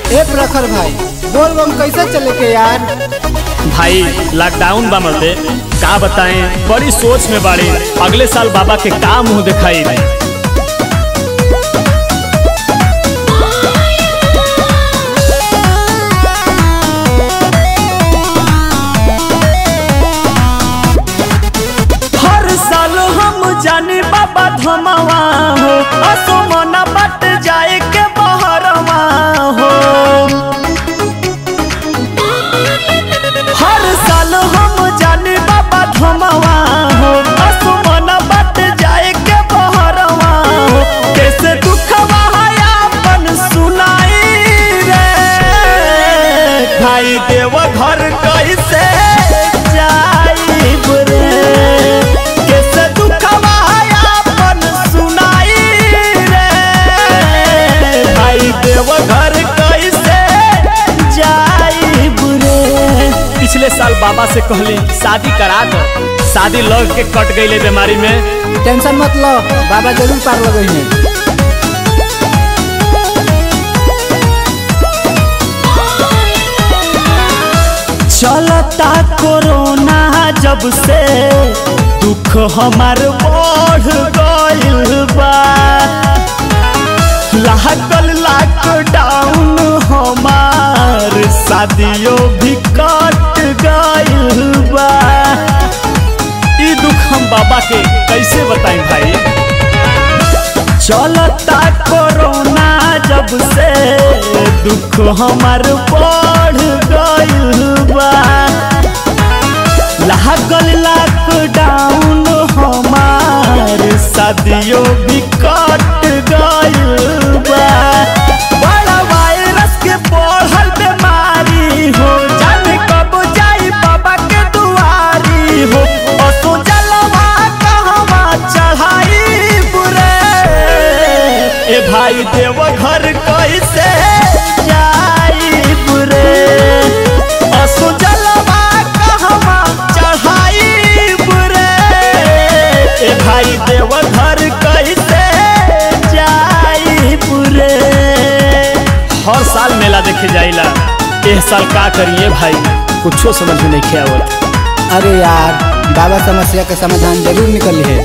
ए प्रखर भाई बोल बम कैसे चले के यार भाई लॉकडाउन बा मरते का बताएं बड़ी सोच में बाड़ी अगले साल बाबा के का मुंह दिखाई हर साल हम जाने बाबा धमावा हो असमना बट जाए के बहरवा हो हर साल हम जाने बाबा धमावा हो असमना बट जाए के बहरवा हो कैसे दुखवा है अपन सुनाई रे भाई देव घर कैसे जाइब रे कैसे दुखवा है अपन सुनाई रे भाई देव घर कैसे जाइब रे पिछले साल बाबा से कहली शादी करा दो शादी लग के कट गई बीमारी में टेंशन मत लो बाबा जरूर पार लगई है चलता कोरोना जब से दुख हमार बढ़ गइल बा लागल लॉकडाउन हमार शादियों भी कट गइल बा ई दुख हम बाबा के कैसे बताएं भाई चलता कोरोना जब से दुख हमार बढ़ गइल बा लागल लॉकडाउन हमार शादियों भी कट गइल बा बड़ा वायरस के बढ़ल बीमारी हो जाने कब जाई बाबा के दुआरी हो असो जलवा कहवा चढ़ाई बुरे ए भाई देव घर कैसे जाई बुरे असो जलवा कहवा चढ़ाई बुरे ए भाई देव घर कैसे जाई बुरे हर साल मेला देखे जाइला एह साल का करिए भाई कुछो समझ में नहीं आवत अरे यार बाबा समस्या के समाधान जरूर निकल है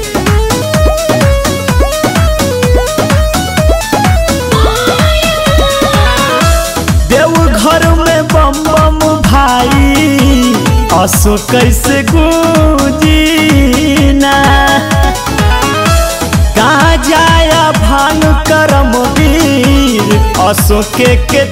देव घर में बम बम भाई असो कैसे गूंजीना कहाँ जाया भांग करम वीर असो के के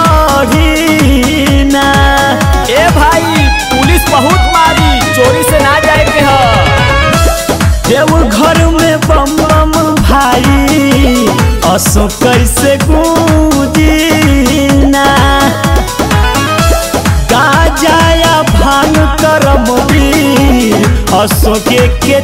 चढ़ीना ए भाई पुलिस बहुत मारी चोरी से ना जाए के ह देव घर में बम बम भाई असो कैसे गूंजीना गाजाया भांग करम वीर असो के के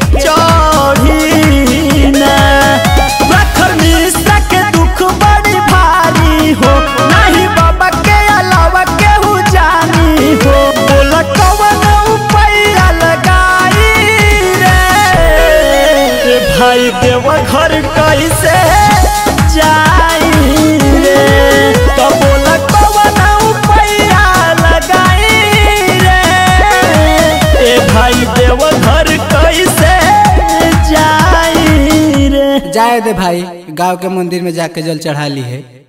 चढ़ीना प्रखर मिश्रा के दुख बड़ी भारी हो नहीं बाबा के अलावा केहू जानी हो बोला कवन उपाया लगाई रे ए भाई देव घर कैसे जाई रे तो बोला कवन उपाया लगाई रे ए भाई देव घर कैसे जाई रे जाए दे भाई गांव के मंदिर में जाके जल चढ़ा ली है